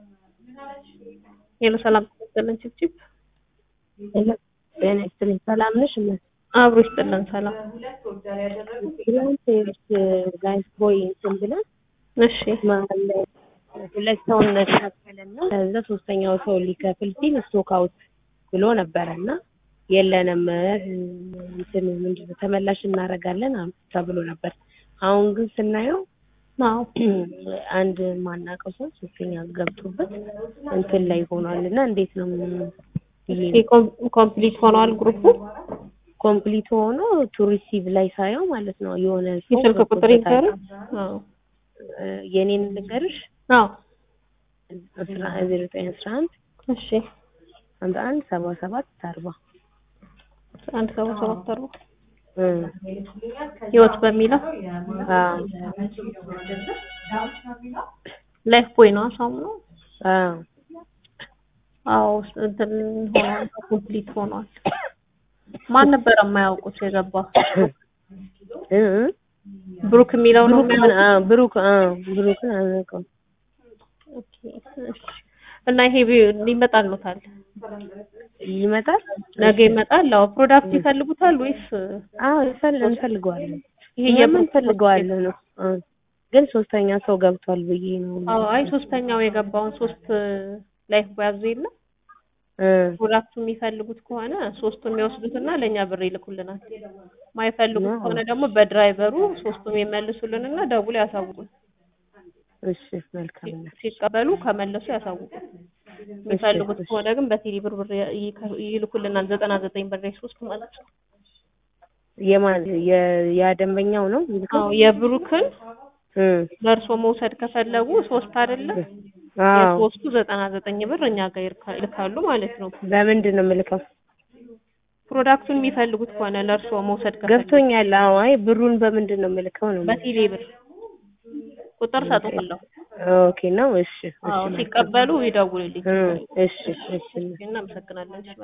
ሄሎ ሰላም ይስጥልን ችብችብ ጤና ይስጥልኝ። ሰላም ነሽ? እነ አብሮ ይስጥልን ሰላም። ትናንት ጋይስ ቦይ እንትን ብለን እሺ መሀል ላይ ሁለት ሰው እንካፈልና ከዛ ሶስተኛው ሰው ሊከፍል ሲል ስቶክ አውት ብሎ ነበረ እና የለንም እንትን ምንድን ነው ተመላሽ እናደርጋለን አሉ ተብሎ ነበር። አሁን ግን ስናየው አዎ አንድ ማናውቀው ሰው ሶስተኛ ገብቶበት እንትን ላይ ሆኗል እና እንዴት ነው ይሄ ኮምፕሊት ሆኗል ግሩፑ ኮምፕሊት ሆኖ ቱ ሪሲቭ ላይ ሳየው ማለት ነው የሆነ ሰው የስልክ ቁጥር ገብቶበታል። ይንገር አዎ የኔን ልንገርሽ አዎ አስራ ዜሮ ዘጠኝ አስራ አንድ እሺ አንድ አንድ ሰባ ሰባት አርባ አንድ ሰባ ሰባት አርባ እ ህይወት በሚለው አዎ ላይፍ ቦይ ነው ሳሙናው አዎ አዎ እንትን ሆኗል ኮምፕሊት ሆኗል ማን ነበር የማያውቁት የገባ እ ብሩክ የሚለው ነው ብሩክ ምን አዎ ብሩክ አዎ ብሩክን አላውቀውም ኦኬ እሺ እና ይሄ ቢ- ይመጣልዎታል ይመጣል ነገ ይመጣል አዎ ፕሮዳክት ይፈልጉታል ወይስ አዎ ይፈል እንፈልገዋለን ይሄ ይሄ የብሩክ እንፈልገዋለን ነው እ ግን ሶስተኛ ሰው ገብቷል ብዬ ነው አዎ አይ ሶስተኛው የገባውን ሶስት ላይፍ ቦያዙ የለ እ ፕሮዳክቱ የሚፈልጉት ከሆነ ሶስቱን የሚወስዱትና ለእኛ ብር ይልኩልናል ማይፈልጉት አዎ። ከሆነ ደግሞ በድራይቨሩ ሶስቱም ይመልሱልንና ደውሎ ያሳውቁን እሺ መልካም ነው ሲቀበሉ ከመለሱ ያሳውቁን የሚፈልጉት እሺ። ከሆነ ግን በቴሌ ብር ብር ይ- ይልኩልናል ዘጠና ዘጠኝ ብር ሶስት ማለት ነው የማን የ- ያ ደንበኛው ነው አዎ የብሩክን እ ለእርሶ መውሰድ ከፈለጉ ሶስት አይደለ አዎ የሶስቱ ዘጠና ዘጠኝ ብር እኛ ጋር ይልካ- ይልካሉ ማለት ነው በምንድን ነው የምልከው ፕሮዳክቱን የሚፈልጉት ከሆነ ለእርሶ መውሰድ ከፈለጉ ገብቶኛል አዎ አይ ብሩን በምንድን ነው የምልከው ነው በቴሌ ብር ቁጥር ሰጥቶለሁ ኦኬ ነው እሺ እሺ አዎ መልካም። ሲቀበሉ ይደውሉልኝ እ እሺ እሺ እናመሰግናለን እሺ